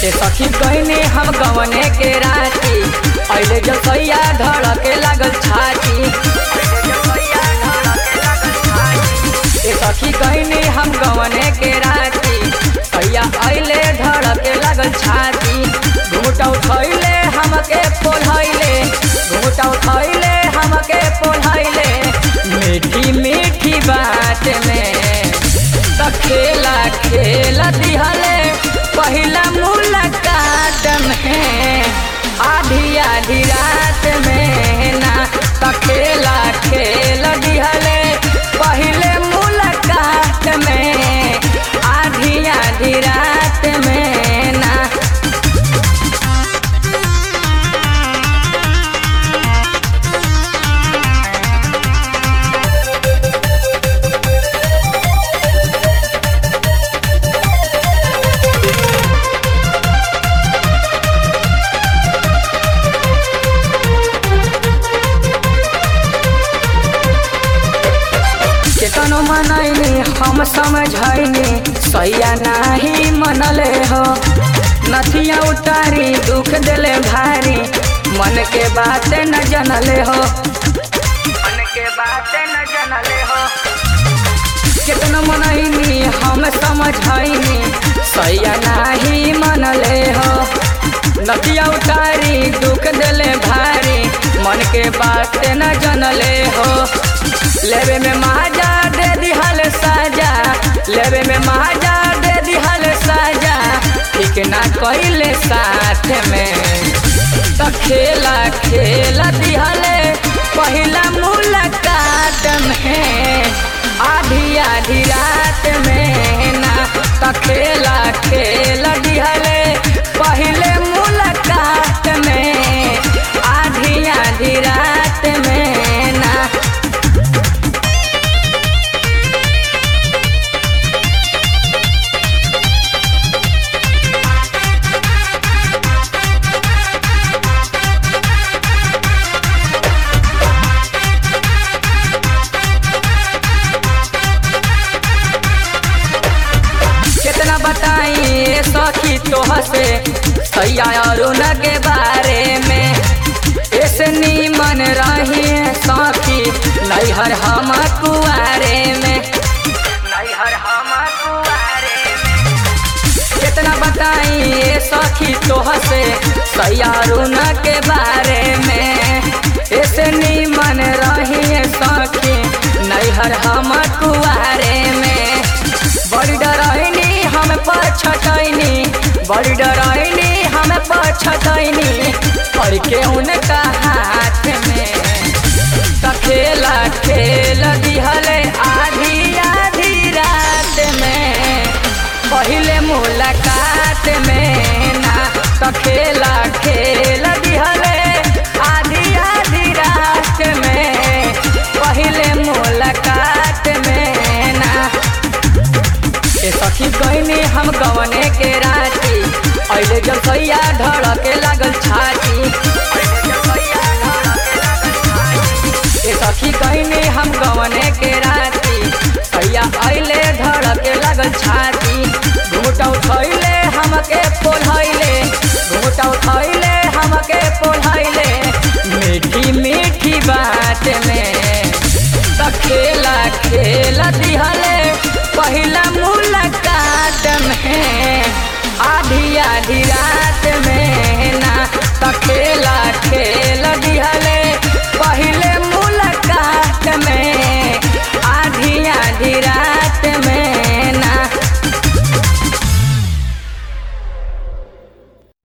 ए सखी कहने हम गवने के राती अइले जब सैया धड़के लागल छाती ए सखी कहने हम गवने के राती सैया अइले धड़के लागल छाती घूटा उठैले हमके पोलैले घूटा उठैले हमके पोलैले मीठी मीठी बात में त खेला खेला दिहले पहिला मुलाकात में आधी आधी रात में ना त खेला खेला दिहले पहिले मुलाकात में आधी आधी रात में ना केतनो मनैनी हम समझैनी सैया नाही मनले हो नथिया उतारी दुख देले भारी मन के बात न जनले हो मन के बात न जनले हो केतनो मनैनी हम समझैनी सैया नाही मनले हो नदिया उतारी दुख देले भारी मन के बात न जनले हो लेवे में महाजा दे दिहल साजा लेवे में महाजा दे दिहल साजा ठीक ना कइले साथ में त खेला खेला दिहले पहिला मुलाकात में आधी आधी रात में ना त खेला खेला दिहले पहिले मुलाकात में आधी आधी रात में ना कितना बताई ए सखी तोह से सैया अरुण के बारे में ऐसे नीमन रही सखी नैहर हम कुआरे में नैहर हम कुआरे में कितना बताई ए सखी तोह से सैया अरुण के बारे में ऐसे नीमन रही सखी नैहर हम कुआरे में बड़ी डराइनी हम पछतैनी बड़ी डराइनी हम पछतैनी पड़ के उनका हाथ में त खेला खेल दिहले आधी आधी रात में पहिले मुलाकात में ना त खेला खेल दिहले आधी आधी रात में पहिले मुलाकात में ना ए सखी गईनी हम गवने के राती अइले जब सैया धड़के लागल छाती ए सखी गईनी हम गवने के राती सैया अइले धड़के लागल छाती घूटा उठैले हमके पोलैले घूटा उठैले हमके पोलैले मीठी मीठी बात में त खेला खेला दिहले पहिला मुलाकात में आधी आधी रात में